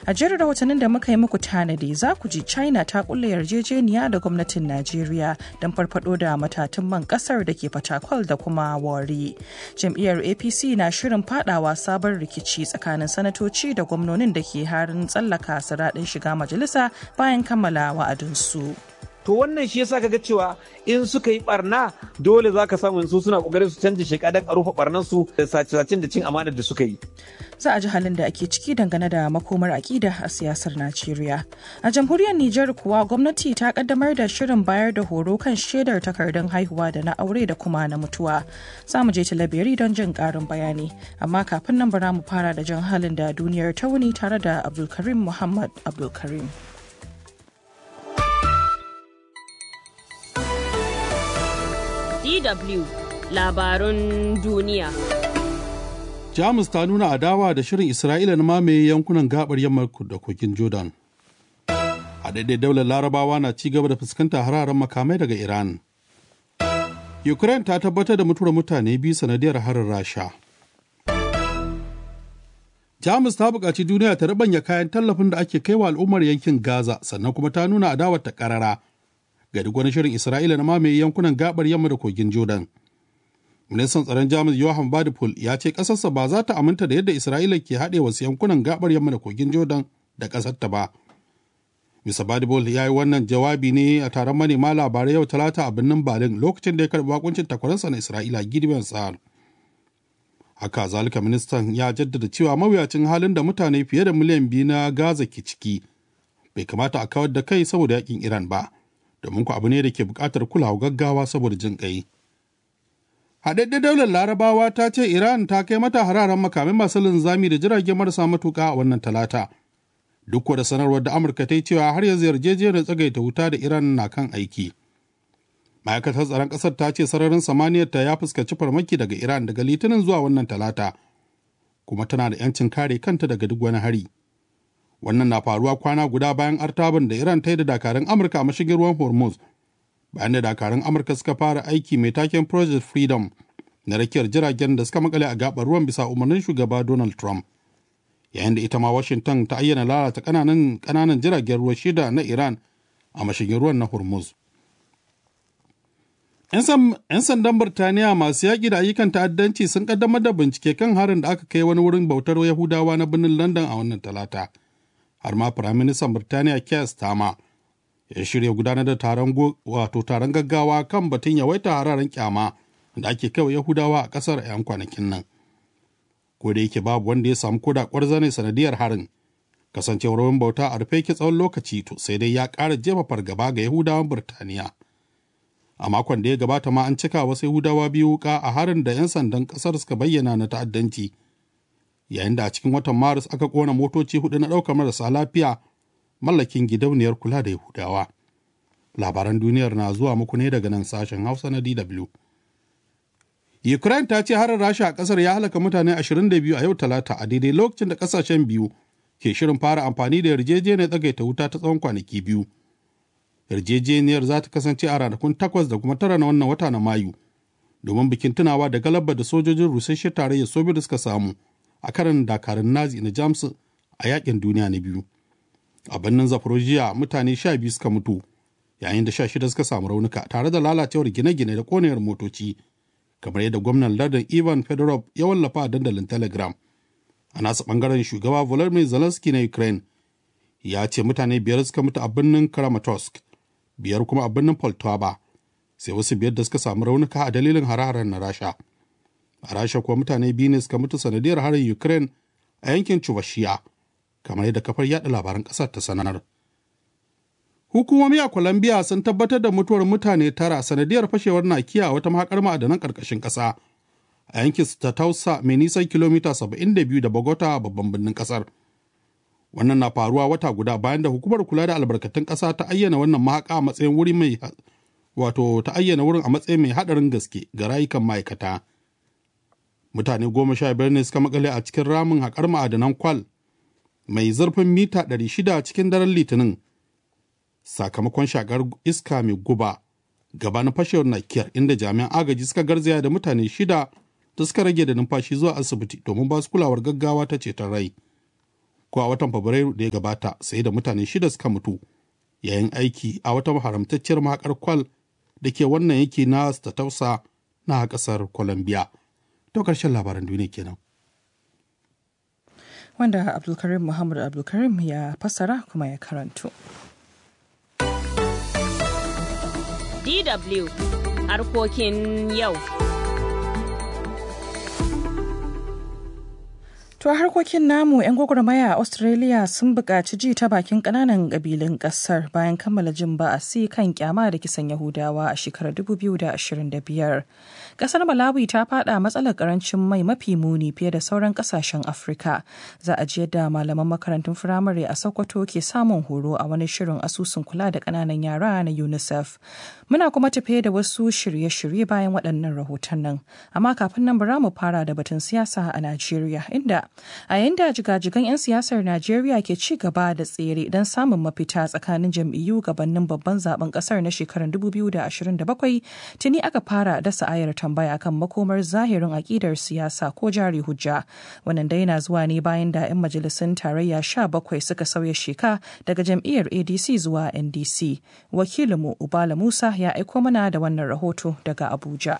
A jerin rahotannin da muka yi muku tanadi za ku ji China ta kulle yarjejeniya da gwamnatin Najeriya don farfado da matatun man kasar da ke fatakwal da kuma wari. Jam'iyyar APC na shirin fadawa sabon rikici tsakanin sanatoci da gwamnonin da ke harin tsallaka siraɗin shiga majalisa bayan kammala wa'adinsu. to wannan shi yasa kaga cewa in suka yi barna dole za ka samu su suna kokarin su canza sheka don a rufe barnan su da sace-sacen da cin amanar da suka yi za a ji halin da ake ciki dangane da makomar akida a siyasar Najeriya. A jamhuriyar Nijar kuwa gwamnati ta kaddamar da shirin bayar da horo kan shaidar takardun haihuwa da na aure da kuma na mutuwa. Za mu je talabiri don jin karin bayani, amma kafin nan bara mu fara da jan halin da duniyar ta wuni tare da Abdulkarim Muhammad Abdulkarim. DW labarun duniya. Jamus ta nuna adawa da shirin Isra'ila na mamaye yankunan gabar yamma da kogin Jordan. A daidai daular larabawa na ci gaba da fuskanta hararen makamai daga Iran. Ukraine ta tabbatar da mutuwar mutane biyu sanadiyar harin Rasha. Jamus ta buƙaci duniya ta rabanya kayan tallafin da ake kaiwa al'ummar yankin Gaza sannan kuma ta nuna adawar ta ƙarara ga duk wani shirin Isra'ila na mamaye yankunan gabar yamma da kogin Jordan. Ministan tsaron Jamus Johan Badipul ya ce ƙasarsa ba za ta aminta da yadda Isra'ila ke haɗe wasu yankunan gabar yamma da kogin Jordan da ƙasarta ba. Mr. Badipul ya yi wannan jawabi ne a taron manema labarai yau talata a birnin Berlin lokacin da ya karɓi bakuncin takwaransa na Isra'ila Gideon Sa'ar. Haka zalika ministan ya jaddada cewa mawuyacin halin da mutane fiye da miliyan biyu na Gaza ke ciki bai kamata a kawar da kai saboda yakin Iran ba. domin ku abu ne da ke buƙatar kulawa gaggawa saboda jin ƙai. Haɗaɗɗen daular larabawa ta ce Iran ta kai mata hararen makamai masu linzami da jirage marasa matuƙa a wannan talata. Duk da sanarwar da Amurka ta yi cewa har yanzu yarjejeniyar tsagaita wuta da Iran na kan aiki. Ma'aikatar tsaron ƙasar ta ce sararin samaniyar ta ya fuskanci farmaki daga Iran daga litinin zuwa wannan talata, kuma tana da 'yancin kare kanta daga duk wani hari. wannan na faruwa kwana guda bayan artaban da iran ta yi da dakarun amurka a mashigin ruwan hormuz bayan da dakarun amurka suka fara aiki mai taken project freedom na rakiyar jiragen da suka makale a gabar ruwan bisa umarnin shugaba donald trump yayin da ita ma washington ta ayyana lalata kananan kananan jiragen ruwa shida na iran a mashigin ruwan na hormuz 'yan sandan birtaniya masu yaƙi da ayyukan ta'addanci sun kaddamar da bincike kan harin da aka kai wani wurin bautar yahudawa na birnin london a wannan talata har ma firaministan Birtaniya Keir Starmer ya shirya gudanar da taron wato taron gaggawa kan batun yawaita hararen kyama da ake kai Yahudawa a kasar a 'yan kwanakin nan. Ko da yake babu wanda ya samu koda kwarzane sanadiyar harin kasancewar wurin bauta a rufe ki tsawon lokaci to sai dai ya ƙara jefa fargaba ga Yahudawan Birtaniya. A makon da ya gabata ma an cika wasu Yahudawa biyu wuka a harin da 'yan sandan ƙasar suka bayyana na ta'addanci. yayin da a cikin watan maris aka kona motoci hudu na ɗaukar marasa lafiya mallakin gidauniyar kula da yahudawa labaran duniyar na zuwa muku ne daga nan sashen hausa na dw ukraine ta ce harin rasha a kasar ya halaka mutane 22 a yau talata a daidai lokacin da kasashen biyu ke shirin fara amfani da yarjejeniyar tsagaita wuta ta tsawon kwanaki biyu yarjejeniyar za ta kasance a ranakun takwas da kuma tara na wannan wata na mayu domin bikin tunawa da galabar da sojojin rusasshe tarayyar soviet suka samu a karin dakarun nazi na jamus a yakin duniya na biyu a birnin zaporozhia mutane sha biyu suka mutu yayin da sha shida suka samu raunuka tare da lalacewar gine-gine da konayar motoci kamar yadda gwamnan lardin ivan fedorov ya wallafa a dandalin telegram a nasa bangaren shugaba volodymyr zelensky na ukraine ya ce mutane biyar suka mutu a birnin kramatorsk biyar kuma a birnin poltava sai wasu biyar da suka samu raunuka a dalilin hare-haren na rasha a rasha kuwa mutane biyu ne suka mutu sanadiyar harin ukraine a yankin chuvashiya kamar yadda kafar yada labaran kasar ta sanar hukumomi a colombia sun tabbatar da mutuwar mutane tara sanadiyar fashewar nakiya a wata mahakar ma'adanan karkashin kasa a yankin tausa mai nisan kilomita 72 da bogota babban birnin kasar wannan na faruwa wata guda bayan da hukumar kula da albarkatun kasa ta ayyana wannan mahaka a matsayin wuri mai wato ta ayyana wurin a matsayin mai hadarin gaske ga rayukan ma'aikata mutane goma sha biyar ne suka makale a cikin ramin haƙar ma'adanan kwal mai zurfin mita 600 cikin daren litinin sakamakon shakar iska mai guba gabanin fashewar nakiyar inda jami'an agaji suka garzaya da mutane shida da suka rage da numfashi zuwa asibiti domin ba su kulawar gaggawa ta ceton rai ko a watan fabrairu da ya gabata sai da mutane shida suka mutu yayin aiki a wata haramtacciyar mahakar kwal da ke wannan yake na statausa na kasar colombia to karshen labaran duniya kenan wanda abdulkarim muhammad abdulkarim ya fassara kuma ya karanto DW harkokin yau. To a harkokin namu 'yan gwagwarmaya a Australia sun buƙaci ji ta bakin ƙananan ƙabilun ƙasar bayan kammala jin ba'asi kan kyama da kisan Yahudawa a shekarar 2025. Ƙasar Malawi ta fada matsalar ƙarancin mai mafi muni fiye da sauran ƙasashen Afirka. Za a ji yadda malaman makarantun firamare a Sokoto ke samun horo a wani shirin asusun kula da ƙananan yara na UNICEF. Muna kuma tafe da wasu shirye-shirye bayan waɗannan rahoton nan. Amma kafin nan bara mu fara da batun siyasa a Najeriya inda a yayin da jigajigan 'yan siyasar Najeriya ke ci gaba da tsere don samun mafita tsakanin jam'iyyu gabanin babban zaben kasar na shekarar 2027 tuni aka fara dasa ayar tambaya kan makomar zahirin akidar siyasa ko jari hujja. Wannan dai na zuwa ne bayan da 'yan majalisun tarayya 17 suka sauya sheka daga jam'iyyar ADC zuwa NDC. Wakilinmu Ubala Musa ya aiko mana da wannan rahoto daga Abuja.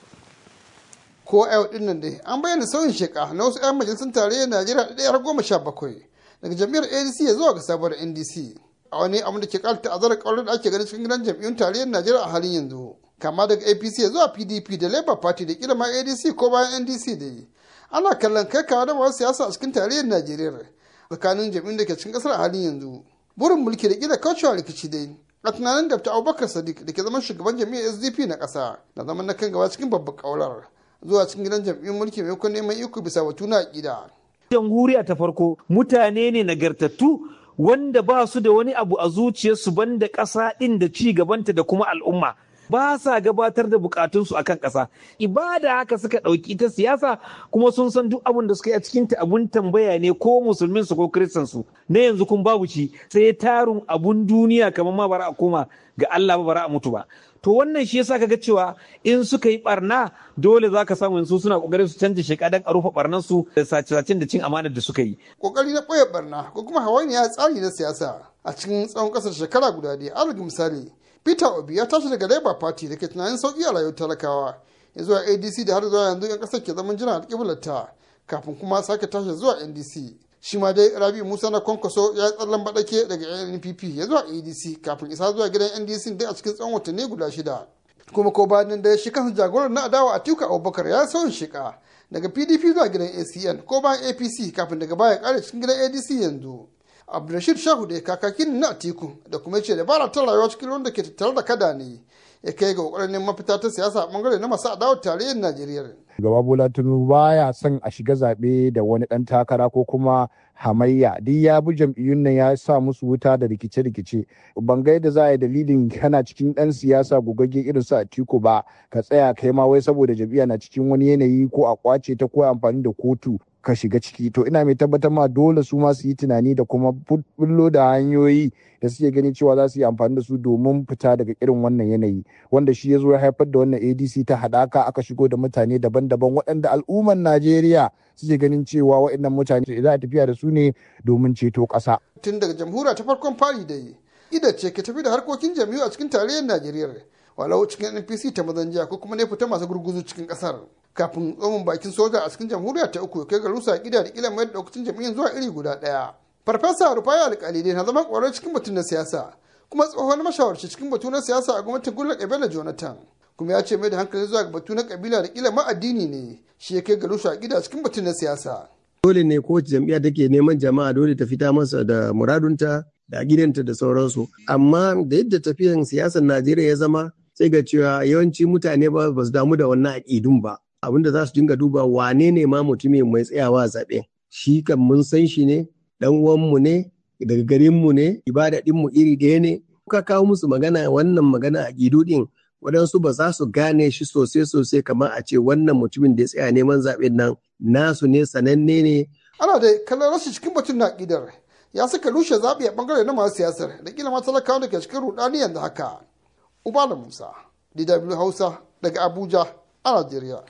ko yau din nan dai an bayyana sauyin sheka na wasu 'yan majalisun tarayyar najeriya da ɗaya goma sha bakwai daga jam'iyyar adc ya zuwa ga sabuwar ndc a wani abin da ke ƙara ta'azzarar ƙaurar da ake ganin cikin gidan jam'iyyun tarayyar najeriya a halin yanzu kama daga apc ya zuwa pdp da labour party da kila ma adc ko bayan ndc da yi ana kallon kai kawo da masu siyasa a cikin tarayyar najeriya tsakanin jam'iyyun da ke cikin ƙasar a halin yanzu burin mulki da kila kaucewa rikici dai a tunanin dr abubakar sadiq da ke zaman shugaban jam'iyyar sdp na ƙasa na zaman na kan gaba cikin babbar ƙaurar zuwa cikin gidan jam'iyyun mulki maimakon neman iko bisa batu na aƙida. jamhuriya ta farko mutane ne nagartattu wanda ba su da wani abu a zuciyarsu banda ƙasa ɗin da ci gabanta da kuma al'umma ba sa gabatar da bukatunsu akan ƙasa ibada haka suka ɗauki ta siyasa kuma sun san duk abin da suka yi a cikin ta abun tambaya ne ko musulmin su ko kiristan su na yanzu kun babu ci sai tarun abun duniya kamar ma bara a koma ga Allah ba bara a mutu ba to wannan shi yasa kaga cewa in suka yi barna dole za ka samu su suna kokarin su canja sheka dan a rufe barnan su da sace-sacen da cin amanar da suka yi kokari na ɓoye barna ko kuma hawainiya tsari na siyasa a cikin tsawon ƙasar shekara guda ɗaya alal misali peter obi ya tashi daga labour party da ke tunanin sauƙi a rayuwar talakawa ya zuwa adc da har zuwa yanzu yan ƙasar ke zaman jiran alƙiblarta kafin kuma sake tashi zuwa ndc shi ma dai rabi musa na kwankwaso ya yi tsallan baɗake daga npp ya zuwa adc kafin isa zuwa gidan ndc dai a cikin tsawon watanni guda shida kuma ko bayan da shi kansa jagoran na adawa a tuka abubakar ya sauyin shika daga pdp zuwa gidan acn ko bayan apc kafin daga baya kare cikin gidan adc yanzu abdulrashid shahu da kakakin na atiku da kuma ce da bara ta rayuwa cikin ruwan da ke tattare da kada ne ya kai ga kokarin mafita ta siyasa a bangare na masu adawar tarayyar najeriya Gaba Bola Tinubu baya son a shiga zaɓe da wani ɗan takara ko kuma hamayya duk ya bi jam'iyyun nan ya sa musu wuta da rikice-rikice ban ga yadda za a yi dalilin kana cikin ɗan siyasa gogagge irin su Atiku ba ka tsaya kai ma wai saboda jam'iyya na cikin wani yanayi ko a kwace ta ko amfani da kotu ka shiga ciki to ina mai tabbatar ma dole su ma su yi tunani da kuma bullo da hanyoyi da suke gani cewa za su yi amfani da su domin fita daga irin wannan yanayi wanda shi ya zo ya haifar da wannan adc ta haɗaka aka shigo da mutane daban-daban waɗanda al'ummar najeriya suke ganin cewa waɗannan mutane za a tafiya da su ne domin ceto ƙasa. tun daga jamhuriya ta farkon fari da yi ida ce ke tafi da harkokin jam'iyyu a cikin tarayyar najeriya walau cikin npc ta mazanjiya ko kuma ne fita masu gurguzu cikin ƙasar kafin tsohon bakin soja a cikin jamhuriya ta uku kai ga rusa gida da kila mai da daukacin jam'iyyar zuwa iri guda ɗaya. farfesa rufai alƙalide na zama ƙwarar cikin batun na siyasa kuma tsohon mashawarci cikin batu na siyasa a gwamnatin gullar ebele jonathan kuma ya ce mai da hankali zuwa ga batu na kabila da kila ma addini ne shi ya kai ga rusa gida cikin batun na siyasa. dole ne kowace jam'iyya take neman jama'a dole ta fita masa da muradunta da gidanta da sauransu amma da yadda tafiyan siyasar najeriya ya zama sai ga cewa yawanci mutane ba su damu da wannan aƙidun ba abinda za su dinga duba wane ne ma mutumin mai tsayawa zaɓe shi kan mun san shi ne dan uwanmu ne daga garinmu ne ibada ɗinmu iri ɗaya ne ka kawo musu magana wannan magana a gidu ɗin waɗansu ba za su gane shi sosai sosai kamar a ce wannan mutumin da ya tsaya neman zaɓen nan nasu ne sananne ne. ana da kallon rashin cikin batun na ƙidar ya saka rushe zaɓi a ɓangare na masu siyasar da kila ma talakawa da ke cikin ruɗani yanzu haka. Ubala Musa, DW Hausa daga Abuja a Najeriya.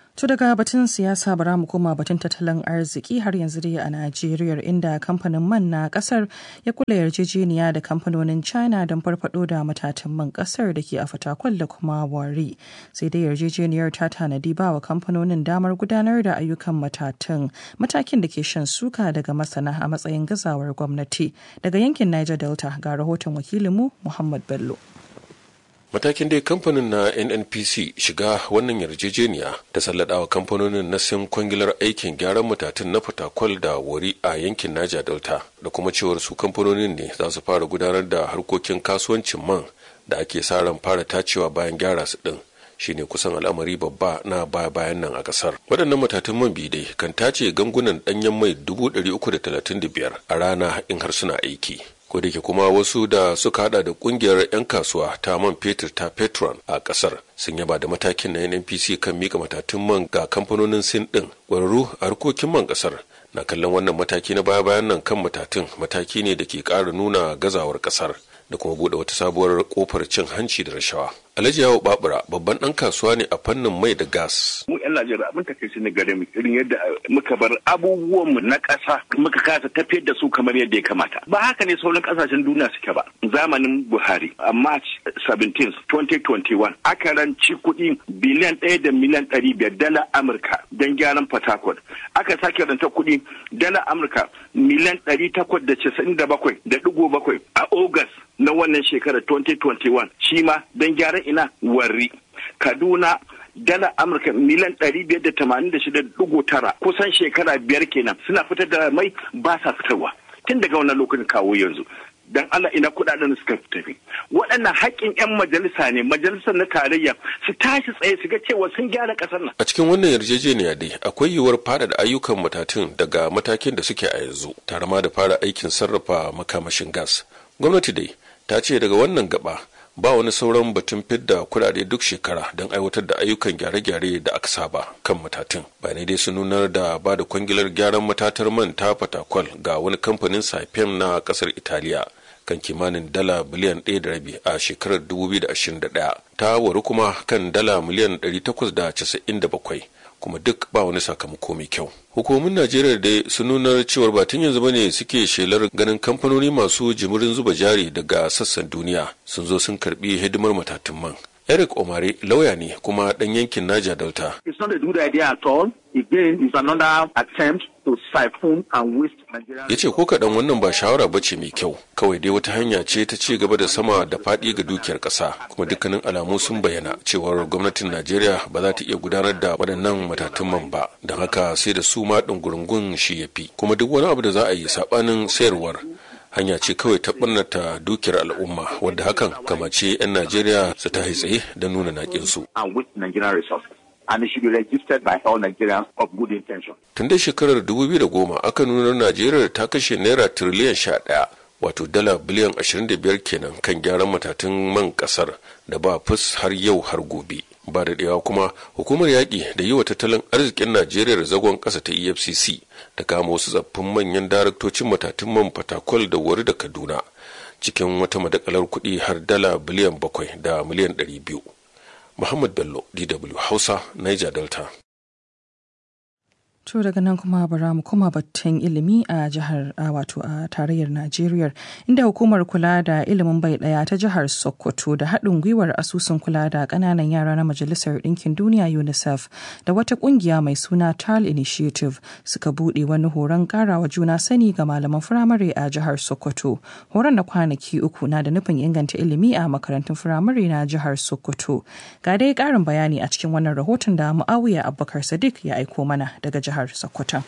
To daga batun siyasa bara mu koma batun tattalin arziki har yanzu dai a Najeriya inda kamfanin man na kasar ya kula yarjejeniya da kamfanonin China don farfado da matatan man kasar da ke a fatakwal da kuma wari. Sai dai yarjejeniyar ta tanadi ba wa kamfanonin damar gudanar da ayyukan matatan matakin da ke shan suka daga masana a matsayin gazawar gwamnati. Daga yankin Niger Delta ga rahoton wakilinmu Muhammad Bello. matakin dai kamfanin na nnpc shiga wannan yarjejeniya ta salladawa kamfanonin na sin kwangilar aikin gyaran matatun na fatakwal da wari a yankin naja delta da kuma cewar su kamfanonin ne za su fara gudanar da harkokin kasuwancin man da ake sa ran fara tacewa bayan gyara su din shine kusan al'amari babba na baya bayan nan a kasar waɗannan matatun man bidai kan tace gangunan ɗanyen mai 335 a rana in har suna aiki ko da ke kuma wasu da suka hada da kungiyar 'yan kasuwa ta man fetur ta petron a kasar sun yaba da matakin na nnpc kan mika matatun man ga kamfanonin sin din ƙwararru a harkokin man kasar na kallon wannan mataki na baya bayan nan kan matatun mataki ne da ke ƙara nuna gazawar kasar da kuma bude wata sabuwar kofar cin hanci da rashawa alhaji yawo babura babban dan kasuwa ne a fannin mai da gas mu yan najeriya abin ta kai ne gare mu irin yadda muka bar abubuwan mu na ƙasa muka kasa tafiyar da su kamar yadda ya kamata ba haka ne sauran ƙasashen duniya suke ba zamanin buhari a march 17 2021 aka ranci kuɗi biliyan ɗaya da miliyan ɗari biyar dala amurka don gyaran port aka sake ranta kuɗi dala amurka miliyan ɗari takwas da casa'in da bakwai da ɗigo bakwai a august na wannan shekarar 2021 shi ma don gyaran ina warri kaduna dala amurka miliyan ɗari biyar da tamanin da shida ɗigo tara kusan shekara biyar kenan suna fitar da mai ba sa fitarwa tun daga wannan lokacin kawo yanzu dan Allah ina kudaden suka tafi waɗannan haƙƙin 'yan majalisa ne majalisar na tarayya su tashi tsaye su ga cewa sun gyara ƙasar nan a cikin wannan yarjejeniya dai akwai yiwuwar faɗaɗa ayyukan matatun daga matakin da suke a yanzu tare ma da fara aikin sarrafa makamashin gas gwamnati dai ta ce daga wannan gaba ba wani sauran batun fidda kudade duk shekara don aiwatar da ayyukan gyare-gyare da aka saba kan matatun bayanai dai sun nunar da ba da kwangilar gyaran matatar man ta fatakwal ga wani kamfanin saipem na kasar italiya kan kimanin dala biliyan ɗaya da rabi a shekarar 2021 ta waru kuma kan dala miliyan 897 kuma duk ba wani sakamako mai kyau hukumomin najeriya dai sun nuna cewar ba tun yanzu bane suke shelar ganin kamfanoni masu jimirin zuba jari daga sassan duniya sun zo sun karbi hidimar matatun man eric omare lauya ne kuma dan yankin naja delta it's not a good idea at all again it's another attempt to siphon and waste Nigeria. ya ce ko kaɗan wannan ba shawara ba ce mai kyau kawai dai wata hanya ce ta ci gaba da sama da faɗi ga dukiyar ƙasa kuma dukkanin alamu sun bayyana cewar gwamnatin najeriya ba za ta iya gudanar da waɗannan matatun man ba don haka sai da su ma ɗungurungun shi ya fi kuma duk wani abu da za a yi saɓanin sayarwar hanya ce kawai ta ɓannata dukiyar al'umma wadda hakan kamace 'yan najeriya su ta tsaye don nuna naƙinsu. and waste Nigerian resources. And it should be registered by all Nigerians of good intention. tun dai shekarar 2010 aka nuna najeriya ta kashe naira tiriliyan 11 wato dala biliyan 25 kenan kan gyaran matatun man kasar da ba fus har yau har gobe ba da ɗewa kuma hukumar yaƙi da yi wa tattalin arzikin najeriya zagon ƙasa ta efcc da kama wasu tsaffin manyan daraktocin matatun man fatakwal da wari da kaduna cikin wata madakalar kuɗi har dala biliyan bakwai da miliyan ɗari biyu muhammad bello dw hausa niger delta To daga nan kuma bara mu koma batun ilimi a jihar a wato a tarayyar Najeriya inda hukumar kula da ilimin bai daya ta jihar Sokoto da haɗin gwiwar asusun kula da ƙananan yara na Majalisar Ɗinkin Duniya UNICEF da wata ƙungiya mai suna TAL Initiative suka buɗe wani horon ƙarawa juna sani ga malaman firamare a jihar Sokoto. Horon na kwanaki uku na da nufin inganta ilimi a makarantun firamare na jihar Sokoto. Ga dai ƙarin bayani a cikin wannan rahoton da Muawiya Abubakar Sadiq ya aiko mana daga jihar jihar Sokoto.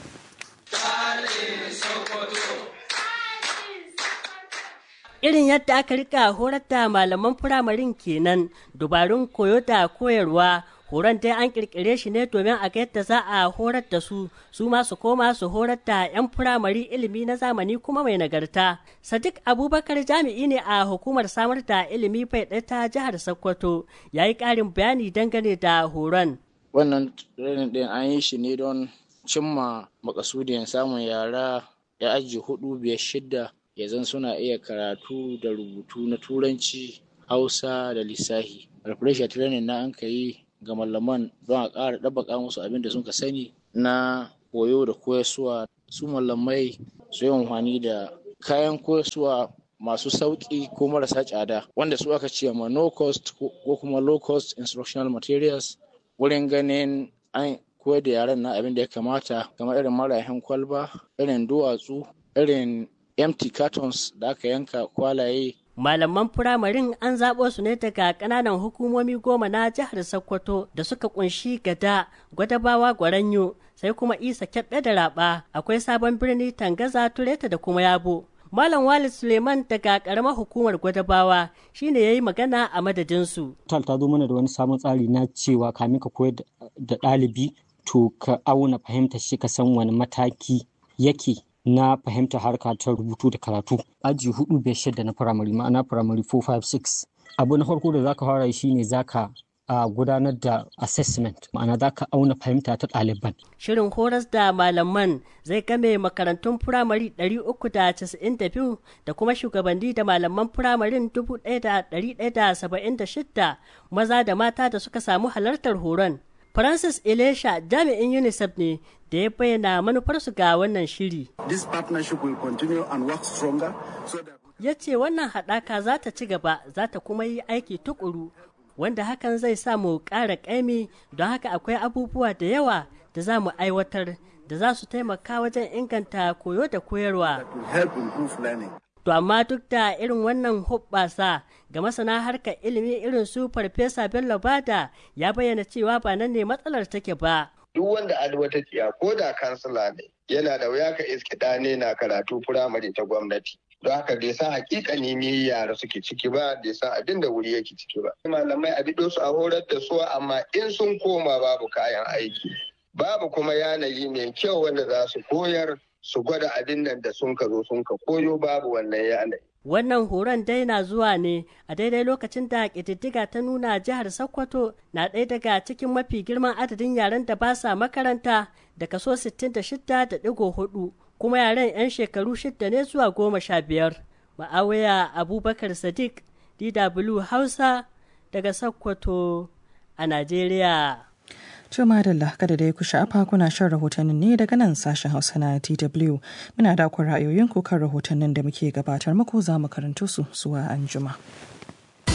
Irin yadda aka rika horar da malaman firamarin kenan dubarun koyo da koyarwa horon dai an kirkire shi ne domin a ga yadda za a horar da su su ma su koma su horar da 'yan firamare ilimi na zamani kuma mai nagarta sadiq abubakar jami'i ne a hukumar samar da ilimi bai ɗaya ta jihar sokoto ya yi ƙarin bayani dangane da horon wannan training din an yi shi ne don cimma makasudin samun yara ya aji hudu biyar shidda ya zan suna iya karatu da rubutu na turanci hausa da lissahi refresher training na an ka yi ga malaman don a ƙara ɗabbaka musu abin da suka sani na koyo da koyarsuwa su malamai su yi amfani da kayan koyarsuwa masu sauƙi ko marasa tsada wanda su aka ce ma no cost ko kuma low cost instructional materials wurin ganin an koyar da yaran na abin da ya kamata kamar irin marahin kwalba irin duwatsu irin empty cartons da aka yanka kwalaye Malaman firamarin an zaɓo su ne daga ƙananan hukumomi goma na jihar Sokoto da suka kunshi gada, gwadabawa gwaranyo, sai kuma isa kyaɓe da raɓa, akwai sabon birni tangaza tureta da kuma yabo. Malam Walid Suleiman daga ƙaramar hukumar gwadabawa shine ya yi magana a madadinsu. Tal ta zo mana da wani sabon tsari na cewa kamin ka koyar da ɗalibi to ka auna fahimtar shi ka san wani mataki yake na fahimta harka ta rubutu da karatu aji hudu bai shida na firamare ma'ana firamare 456 abu na farko da zaka fara shine zaka a gudanar da assessment ma'ana zaka auna fahimta ta ɗaliban Shirin horas da malaman zai game makarantun firamare 392 da kuma shugabanni da malaman firamarin 1176 maza da mata da suka samu halartar horon. Francis Elisha jami'in UNICEF ne da ya bayyana manufarsu ga wannan shiri. This partnership will continue and work stronger so that Ya ce wannan haɗaka za ta ci gaba za ta kuma yi aiki tukuru wanda hakan zai sa mu ƙara ƙaimi don haka akwai abubuwa da yawa da za mu aiwatar da za su taimaka wajen inganta koyo da koyarwa. will help improve learning. To amma duk da irin wannan hoɓɓasa ga masana harkar ilimi irin su Farfesa Bello Bada ya bayyana cewa ba nan ne matsalar take ba. duk wanda a wata tsiya ko da kansila ne yana da wuya ka iske ɗane na karatu firamare ta gwamnati don haka bai san hakika ne me yara suke ciki ba bai san abin da wuri yake ciki ba malamai a bido su a horar da su amma in sun koma babu kayan aiki babu kuma yanayi mai kyau wanda za su koyar su gwada abin nan da sun ka zo sun ka koyo babu wannan yanayi Wannan horon dai na zuwa ne a daidai lokacin da ƙididdiga ta nuna jihar Sokoto na ɗaya daga cikin mafi girman adadin yaren da ba sa makaranta da kaso 66.4 kuma yaren 'yan shekaru shida ne zuwa goma sha biyar. Ma'awaya Abubakar Sadiq DW Hausa daga Sokoto a Najeriya. Juma da kada da ya ku sha'afa kuna shan rahotannin ne daga nan sashen Hausa na DW. Muna da ra'ayoyin ku kan rahotannin da muke gabatar muku za mu karanto su zuwa anjima.